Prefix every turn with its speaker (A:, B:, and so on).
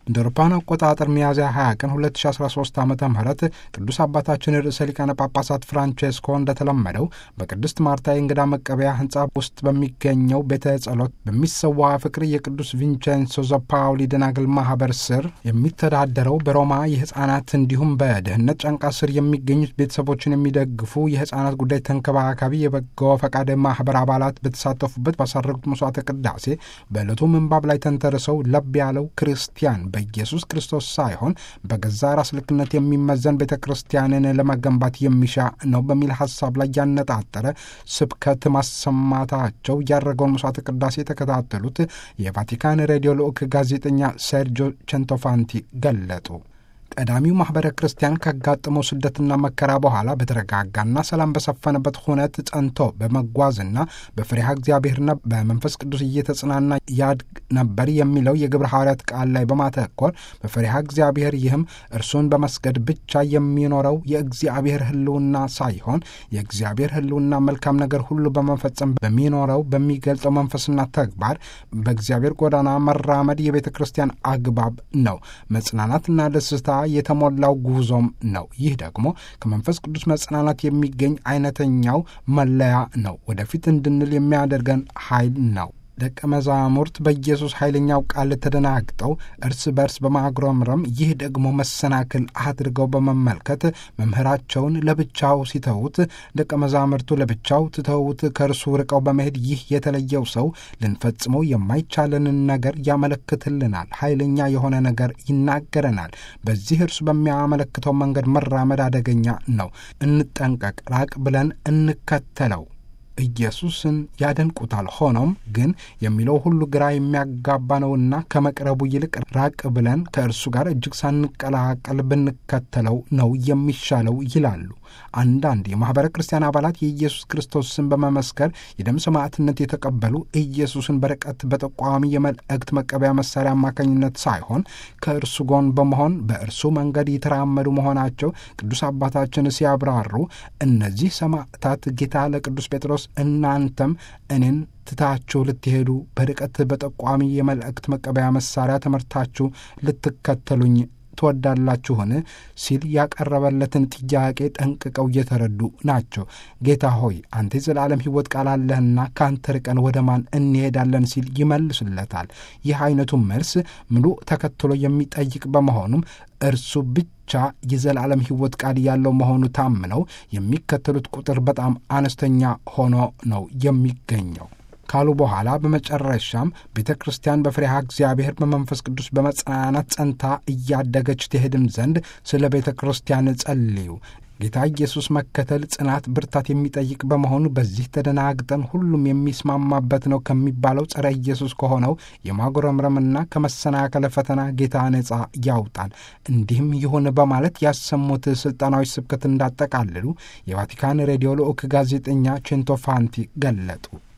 A: እንደ አውሮፓውያን አቆጣጠር ሚያዝያ 20 ቀን 2013 ዓ ም ቅዱስ አባታችን ርዕሰ ሊቃነ ጳጳሳት ፍራንቼስኮ እንደተለመደው በቅድስት ማርታ የእንግዳ መቀበያ ህንፃ ውስጥ በሚገኘው ቤተ ጸሎት በሚሰዋ ፍቅር የቅዱስ ቪንቼንሶ ዘፓውሊ ደናግል ማህበር ስር የሚተዳደረው በሮማ የህፃናት እንዲሁም በድህነት ጫንቃ ስር የሚገኙት ቤተሰቦችን የሚደግፉ የህፃናት ጉዳይ ተንከባካቢ የበጎ ፈቃድ ማህበር አባላት በተሳተፉበት ባሳረጉት መስዋዕተ ቅዳሴ በዕለቱ ምንባብ ላይ ተንተርሰው ለብ ያለው ክርስቲያን በኢየሱስ ክርስቶስ ሳይሆን በገዛ ራስ ልክነት የሚመዘን ቤተ ክርስቲያንን ለመገንባት የሚሻ ነው በሚል ሀሳብ ላይ ያነጣጠረ ስብከት ማሰማታቸው ያደረገውን መስዋዕተ ቅዳሴ የተከታተሉት የቫቲካን ሬዲዮ ልዑክ ጋዜጠኛ ሴርጆ ቸንቶፋንቲ ገለጡ። ቀዳሚው ማኅበረ ክርስቲያን ካጋጠመው ስደትና መከራ በኋላ በተረጋጋና ሰላም በሰፈነበት ሁነት ጸንቶ በመጓዝና በፍሬሃ እግዚአብሔርና በመንፈስ ቅዱስ እየተጽናና ያድግ ነበር የሚለው የግብረ ሐዋርያት ቃል ላይ በማተኮር በፍሬሃ እግዚአብሔር ይህም እርሱን በመስገድ ብቻ የሚኖረው የእግዚአብሔር ሕልውና ሳይሆን የእግዚአብሔር ሕልውና መልካም ነገር ሁሉ በመፈጸም በሚኖረው በሚገልጸው መንፈስና ተግባር በእግዚአብሔር ጎዳና መራመድ የቤተ ክርስቲያን አግባብ ነው። መጽናናትና ደስታ የተሞላው ጉዞም ነው። ይህ ደግሞ ከመንፈስ ቅዱስ መጽናናት የሚገኝ አይነተኛው መለያ ነው። ወደፊት እንድንል የሚያደርገን ኃይል ነው። ደቀ መዛሙርት በኢየሱስ ኃይለኛው ቃል ተደናግጠው እርስ በርስ በማጉረምረም ይህ ደግሞ መሰናክል አድርገው በመመልከት መምህራቸውን ለብቻው ሲተዉት፣ ደቀ መዛሙርቱ ለብቻው ትተዉት ከእርሱ ርቀው በመሄድ ይህ የተለየው ሰው ልንፈጽመው የማይቻለንን ነገር ያመለክትልናል። ኃይለኛ የሆነ ነገር ይናገረናል። በዚህ እርሱ በሚያመለክተው መንገድ መራመድ አደገኛ ነው። እንጠንቀቅ፣ ራቅ ብለን እንከተለው። ኢየሱስን ያደንቁታል። ሆኖም ግን የሚለው ሁሉ ግራ የሚያጋባ ነውና ከመቅረቡ ይልቅ ራቅ ብለን ከእርሱ ጋር እጅግ ሳንቀላቀል ብንከተለው ነው የሚሻለው ይላሉ። አንዳንድ የማኅበረ ክርስቲያን አባላት የኢየሱስ ክርስቶስ ስም በመመስከር የደም ሰማዕትነት የተቀበሉ ኢየሱስን በርቀት በጠቋሚ የመልእክት መቀበያ መሳሪያ አማካኝነት ሳይሆን ከእርሱ ጎን በመሆን በእርሱ መንገድ የተራመዱ መሆናቸው ቅዱስ አባታችን ሲያብራሩ እነዚህ ሰማዕታት ጌታ ለቅዱስ ጴጥሮስ እናንተም እኔን ትታችሁ ልትሄዱ በርቀት በጠቋሚ የመልእክት መቀበያ መሳሪያ ተመርታችሁ ልትከተሉኝ ትወዳላችሁን? ሲል ያቀረበለትን ጥያቄ ጠንቅቀው እየተረዱ ናቸው። ጌታ ሆይ አንተ የዘላለም ሕይወት ቃል አለህና ከአንተ ርቀን ወደ ማን እንሄዳለን? ሲል ይመልሱለታል። ይህ አይነቱ መልስ ሙሉ ተከትሎ የሚጠይቅ በመሆኑም እርሱ ብቻ የዘላለም ሕይወት ቃል ያለው መሆኑ ታምነው የሚከተሉት ቁጥር በጣም አነስተኛ ሆኖ ነው የሚገኘው ካሉ በኋላ በመጨረሻም ቤተ ክርስቲያን በፍሬሃ እግዚአብሔር በመንፈስ ቅዱስ በመጽናናት ጸንታ እያደገች ትሄድም ዘንድ ስለ ቤተ ክርስቲያን ጸልዩ። ጌታ ኢየሱስ መከተል ጽናት፣ ብርታት የሚጠይቅ በመሆኑ በዚህ ተደናግጠን ሁሉም የሚስማማበት ነው ከሚባለው ጸረ ኢየሱስ ከሆነው የማጉረምረምና ከመሰናከለ ፈተና ጌታ ነጻ ያውጣን። እንዲህም ይሁን በማለት ያሰሙት ስልጣናዊ ስብከት እንዳጠቃልሉ የቫቲካን ሬዲዮ ልዑክ ጋዜጠኛ ቼንቶፋንቲ ገለጡ።